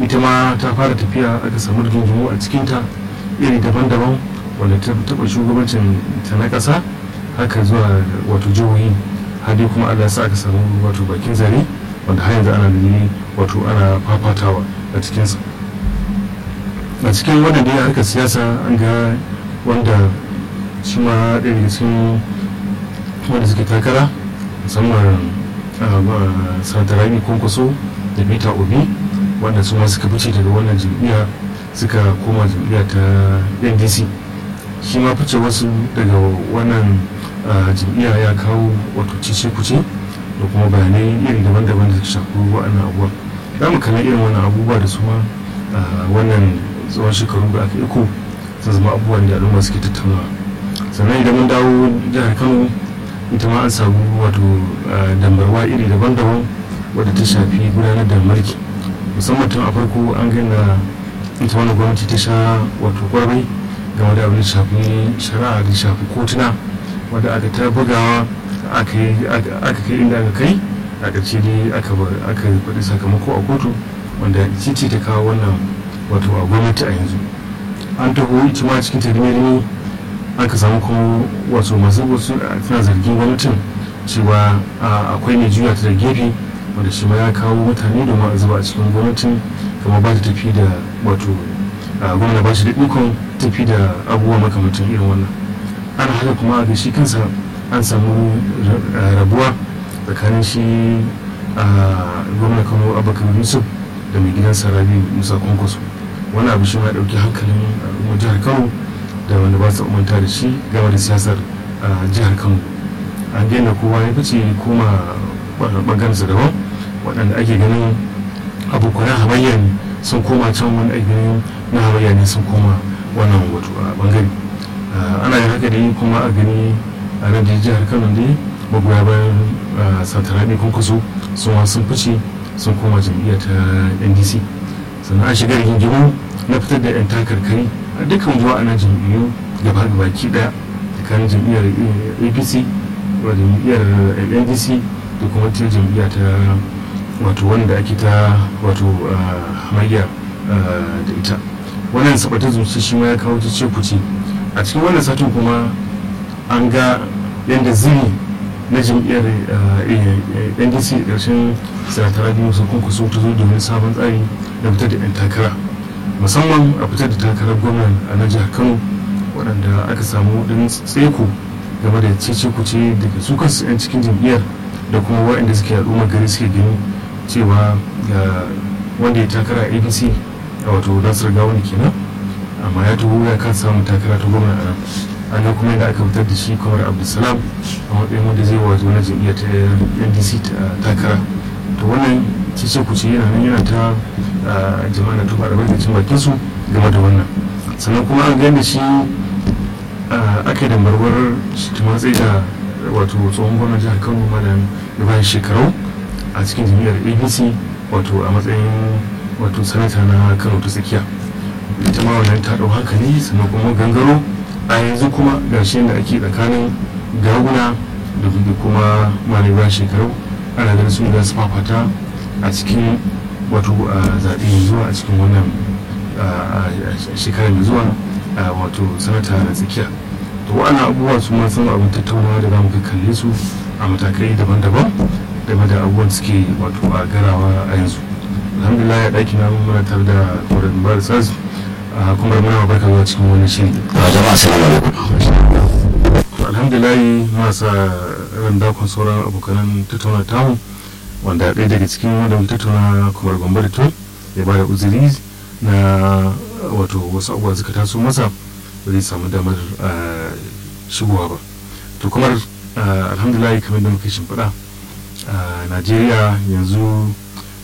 ita ma ta fara tafiya aka samu rigingimu a cikinta iri daban-daban wanda ta taɓa shugabancin ta na ƙasa haka zuwa wato jihohi har dai kuma allah sa aka samu wato bakin zare wanda har yanzu ana gani wato ana fafatawa a cikinsa a cikin wannan dai harkar siyasa an ga wanda shi ma ɗaya daga cikin wanda suke takara musamman sanata rabi kwankwaso da peter obi wanda su ma suka fice daga wannan jam'iyya suka koma jam'iyya ta ndc shi ma fice wasu daga wannan jam'iyya ya kawo wato cece kuce da kuma bayanai iri daban-daban da suka shafi wa'annan abubuwa za mu kalli irin wannan abubuwa da su ma wannan tsawon shekaru da aka iko sun zama abubuwan da al'umma suke tattaunawa sannan idan mun dawo jihar kano ita ma an samu wato dambarwa iri daban-daban wadda ta shafi gudanar da mulki musamman tun a farko an gina ita wani gwamnati ta sha wato kwarai game da abin da shafi shari'a da shafi kotuna wadda aka ta bugawa aka kai inda aka kai a ƙarshe dai aka faɗi sakamako a kotu wanda ce ta kawo wannan wato a gwamnati a yanzu an taho ita ma cikin tarimi aka samu kuma wasu masu wasu suna zargin gwamnatin cewa akwai mai juya ta da gefe wanda shi ma ya kawo mutane domin a zuba a cikin gwamnatin kama ba ta tafi da wato gwamna ba shi da ikon tafi da abubuwa makamantan irin wannan ana haka kuma ga shi kansa an samu rabuwa tsakanin shi gwamna kano abubakar yusuf da mai gidan sarabi musa kwankwaso wani abu shi ma dauki hankalin al'ummar jihar kano da wanda ba su manta da shi game da siyasar jihar kano an daina kowa ya fice koma bangarensa daban waɗanda ake ganin abokanan hamayya ne sun koma can wani ake ganin na hamayya ne sun koma wannan wato a bangare ana yin haka dai kuma a gani a nan da jihar kano dai magoya bayan satarabi kunkusu sun sun fice sun koma jam'iyyar ta ndc sannan an shiga rigingimu na fitar da 'yan takarkari a dukkan zuwa ana jam'iyyu gaba baki daya tsakanin jam'iyyar apc da jam'iyyar ndc da kuma ta jam'iyya ta wato wanda ake ta wato hamayya da ita wannan sabata zuci shi ma ya kawo ta ce kuce a cikin wannan satin kuma an ga yadda zini na jam'iyyar ndc ƙarshen sanatara biyu sun kunkuso ta zo domin sabon tsari da fitar da 'yan takara musamman a fitar da takarar gwamnan a na jihar kano waɗanda aka samu ɗin tseko game da cece kuce daga su kansu 'yan cikin jam'iyyar da kuma waɗanda suke al'ummar gari suke gani cewa ga wanda ya takara a apc a wato nasar gawani kenan amma ya taho ya kan samun takara ta gwamna a nan an ga kuma yadda aka fitar da shi kamar abdulsalam a matsayin wanda zai wato na jam'iyyar ta ndc takara to wannan cece kuce yana nan yana ta jama'a na tuba albarkacin bakin su game da wannan sannan kuma an gani da shi aka yi dambarwar shi matsayi da wato tsohon gwamnan jihar kano malam ibrahim shekarau a cikin jami'ar abc wato a matsayin wato sanata na kano ta tsakiya ita ma wannan ta ɗau hankali sannan kuma gangaro a yanzu kuma gashi da ake tsakanin gaguna da kuma malam ibrahim shekarau ana ganin sun da su fafata a cikin wato zaɓe mai zuwa a cikin wannan shekarar mai zuwa wato sanata na tsakiya to wa'annan abubuwa su ma sun abin tattaunawa da zamu kalle su a matakai daban-daban game da abubuwan suke wato a garawa a yanzu alhamdulillah ya ɗaki na muna tare da kwarar bar saz kuma muna barka zuwa cikin wani shiri jama'a assalamu alaikum alhamdulillah masa ran dakon sauran abokanan tattauna tamu wanda ɗaya daga cikin wanda mun tattauna kamar gombe da tun ya bada uzuri na wato wasu abubuwa suka taso masa ba zai samu damar shigowa ba to kamar alhamdulillah kamar da muka shimfiɗa a najeriya yanzu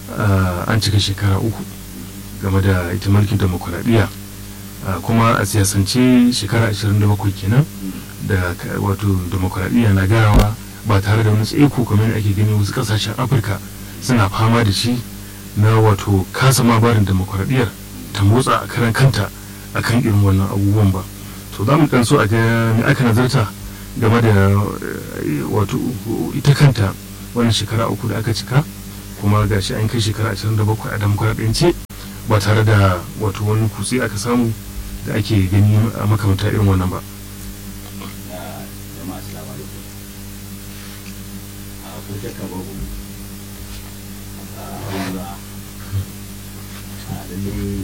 an cika shekara uku game da ita mulkin demokuraɗiyya kuma a siyasance shekara 27 kenan da wato demokuraɗiyya na garawa ba tare da wani tsaiko kamar ake gani wasu kasashen afirka suna fama da shi na wato kasa ma barin demokuraɗiyyar ta motsa a karan kanta a kan irin wannan abubuwan ba to za mu kan so a ga me aka nazarta game da wato ita kanta wannan shekara uku da aka cika kuma ga shi an kai shekara 27 a demokuraɗiyance ba tare da wato wani kutse aka samu da ake gani a makamanta irin wannan ba jama'a assalamu alaikum a ko shakka babu a wanda a lalle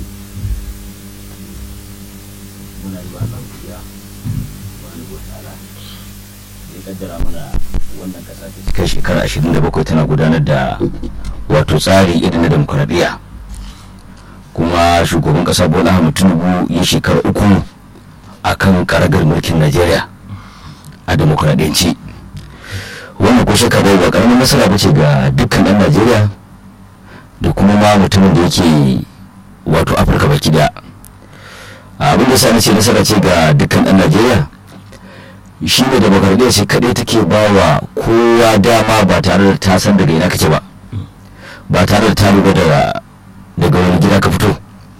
muna yi wa Allah godiya wa ni ta'ala ya kaddara mana wannan kasa ta kai shekara 27 tana gudanar da wato tsari irin na demokuraɗiyya kuma shugaban kasa bola ahmed tinubu ya shekara uku a kan karagar mulkin najeriya a demokuraɗiyyanci wannan ko shakka bai ba karamin nasara ba ce ga dukkan ɗan najeriya da kuma ma mutumin da yake wato afirka baki daya abin da sani ce nasara ce ga dukkan ɗan najeriya shi ne demokuraɗiyya ce kaɗai take ba wa kowa dama ba tare da ta san daga ina kake ba ba tare da ta lura da daga wani gida ka fito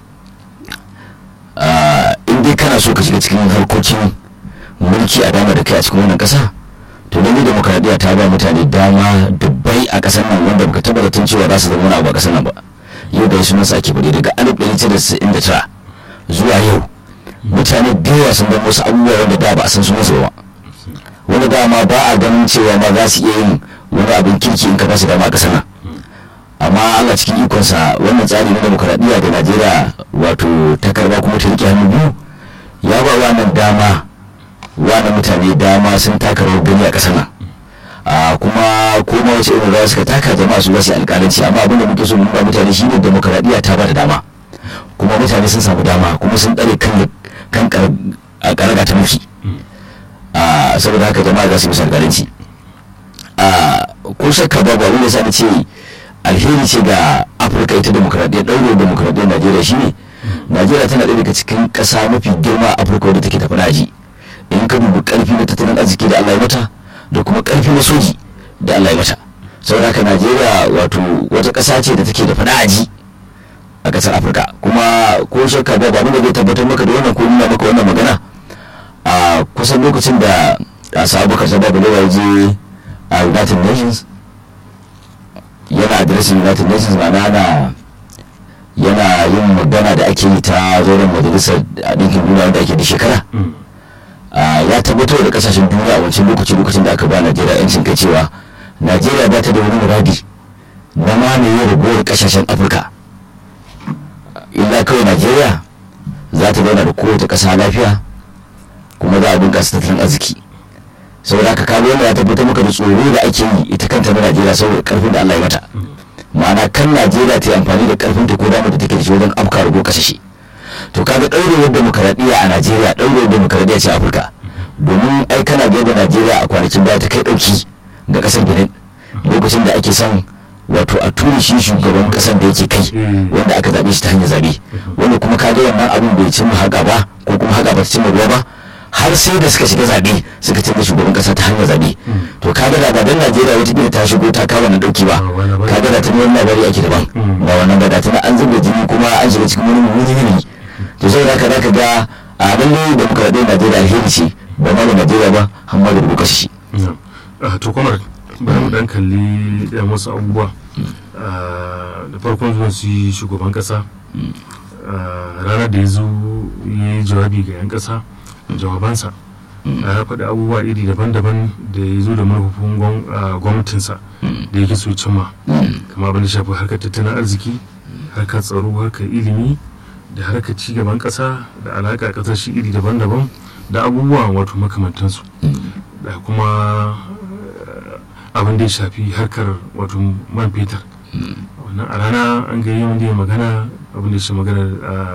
in dai kana so ka shiga cikin harkokin mulki a dama da kai a cikin wannan kasa to lalle demokradiyya ta ba mutane dama dubbai a kasar nan wanda baka taba zaton cewa za su zama wani abu a kasar nan ba yau da sunan sa ake bude daga 1999 zuwa yau mutane da yawa sun zama wasu abubuwa wanda da ba a san su masu ba wanda dama ba a ganin cewa ma za su iya yin wani abin kirki in ka ba su dama a kasar nan amma Allah cikin ikonsa wannan tsari na demokradiyya da Najeriya wato ta karba kuma ta rike hannu biyu ya ba wannan dama wannan mutane dama sun taka rawar gani a ƙasar nan a kuma kuma wace irin rawa suka taka jama'a su wasu alƙalanci amma abin da muke so mu ba mutane shine demokradiyya ta ba da dama kuma mutane sun samu dama kuma sun tsare kan kan a karaga ta mulki a saboda haka jama'a za su yi alƙalanci a ko shakka babu abin da sa ce alheri ce ga afirka ita demokradiyyar ɗaure demokradiyyar najeriya shine najeriya tana ɗaya daga cikin ƙasa mafi girma a afirka wadda take tafi daji in ka dubi ƙarfi na tattalin arziki da allah ya mata da kuma ƙarfi na soji da allah ya mata saboda haka najeriya wato wata ƙasa ce da take da fadaji a ƙasar afirka kuma ko shakka ba abin da zai tabbatar maka da wannan ko nuna maka wannan magana a kusan lokacin da a sabu kasa babu ya je a united nations yana adireshin united nations ma'ana yana yana yin magana da ake yi ta zoron majalisar ɗinkin duniya wanda ake da shekara ya tabbatar da kasashen duniya a wancan lokacin lokacin da aka ba najeriya yancin kai cewa najeriya ba ta da wani muradi na mamaye ragowar kasashen afirka illa kawai najeriya za ta zauna da kowace ƙasa lafiya kuma za a bunƙasa tattalin arziki saboda haka kaga wanda ya tabbatar maka da tsoro da ake yi ita kanta na najeriya saboda karfin da allah ya mata ma'ana kan najeriya ta yi amfani da karfin ta ko damar da take da shi wajen afka rago kasashe to kaga ɗaurewar demokaradiyya a najeriya ɗaurewar demokaradiyya ce afirka domin ai kana biyar da najeriya a kwanakin baya ta kai ɗauki ga ƙasar benin lokacin da ake son wato a tura shi shugaban ƙasar da yake kai wanda aka zaɓe shi ta hanyar zaɓe wanda kuma kaga wannan abin bai cimma haka ba ko kuma haka ba ta cimma ruwa ba har sai da suka shiga zaɓe suka canza shugaban ƙasa ta hanyar zaɓe to kaga da badan najeriya wata ta shigo ta kawo na ɗauki ba kaga da tuni wani labari ake daban ba wannan ba da tuni an zuba jini kuma an shiga cikin wani mummunan yanayi to sai da ka ga a lalle da muka raɗe najeriya alheri ce ba ma da najeriya ba har ma da rubuka shi. to kuma bari mu dan kalli yan wasu abubuwa da farkon zuwan su yi shugaban ƙasa ranar da ya zo ya yi jawabi ga 'yan ƙasa jawabansa ya faɗi abubuwa iri daban-daban da ya zo da manufofin gwamnatinsa da yake so cimma kama abin da shafi harkar tattalin arziki harkar tsaro harkar ilimi da harkar cigaban ƙasa da alaƙa ƙasashe iri daban-daban da abubuwa wato makamantansu da kuma abin da ya shafi harkar wato man fetur wannan a rana an gari wanda ya magana abin da shi magana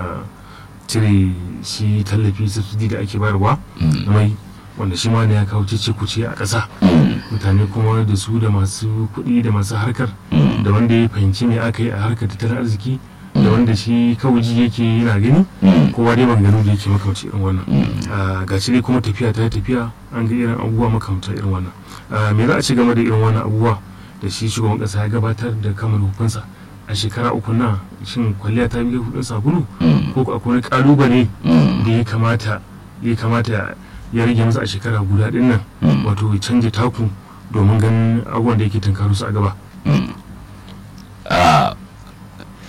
cire shi tallafi subsidi da ake bayarwa na mai wanda shi ma ne ya kawo cece kuce a ƙasa mutane kuma da su da masu kuɗi da masu harkar da wanda ya fahimci me aka yi a harkar tattalin arziki da wanda shi kawuji yake yana gani kowa dai maganganu da yake makamci irin wannan ga shi dai kuma tafiya ta tafiya an ga irin abubuwa makamta irin wannan me za a ci game da irin wannan abubuwa da shi shugaban ƙasa ya gabatar da kamar hukunsa a shekara uku na shin kwalliya ta biya kudin sabulu ko akwai wani kalubale da ya kamata ya kamata ya rage masa a shekara guda din nan wato ya canja taku domin ganin abubuwan da yake tunkaru su a gaba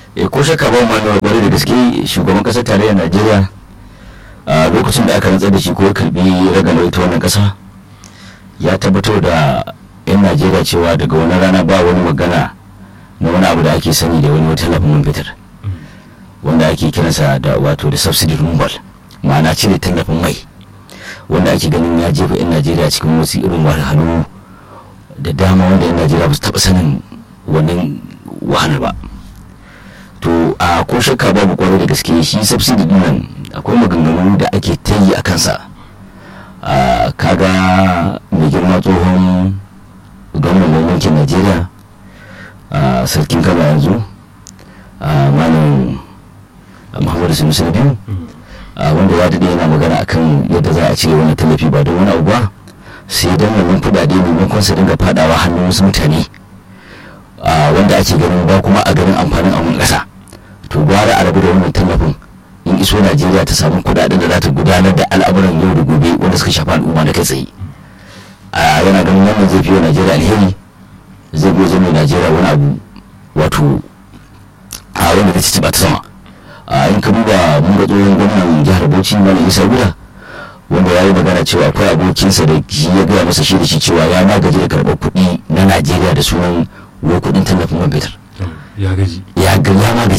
e ko shakka ba ma na bare da gaske shugaban kasar tarayyar najeriya a lokacin da aka rantsar da shi ko ya karbi raganar ita wannan kasa ya tabbatar da yan najeriya cewa daga wani rana ba wani magana na wani abu da ake sani da wani tallafin man fetur wanda ake kiransa da wato da subsidy removal ma'ana cire tallafin mai wanda ake ganin ya jefa 'yan najeriya cikin wasu irin wahalhalu da dama wanda 'yan najeriya ba su taɓa sanin wannan wahalar ba to a ko shakka babu kwarai da gaske shi subsidy din nan akwai maganganu da ake ta yi a kansa a kaga mai girma tsohon gwamnan mulkin najeriya a sarkin kaba yanzu a malam muhammadu sanusi na biyu wanda ya daɗe yana magana akan yadda za a cire wani tallafi ba don wani abu ba sai don wannan kuɗaɗe maimakon su dinga fadawa hannun wasu mutane wanda ake ganin ba kuma a ganin amfanin abun ƙasa to gwara a rabu da wannan tallafin in iso najeriya ta samu kuɗaɗen da za ta gudanar da al'amuran yau da gobe wanda suka shafi al'umma da kai tsaye yana ganin wannan zai fi wa najeriya alheri zai gozo mai najeriya wani abu wato a wanda ta ci ba ta sama a in ka duba mun ga tsohon gwamnan jihar bauchi malam isa guda wanda ya yi magana cewa akwai abokinsa da shi ya gaya masa shi da shi cewa ya magaji da karɓar kuɗi na najeriya da sunan wai kuɗin tallafin man fetur ya gaji ya ga ya magaji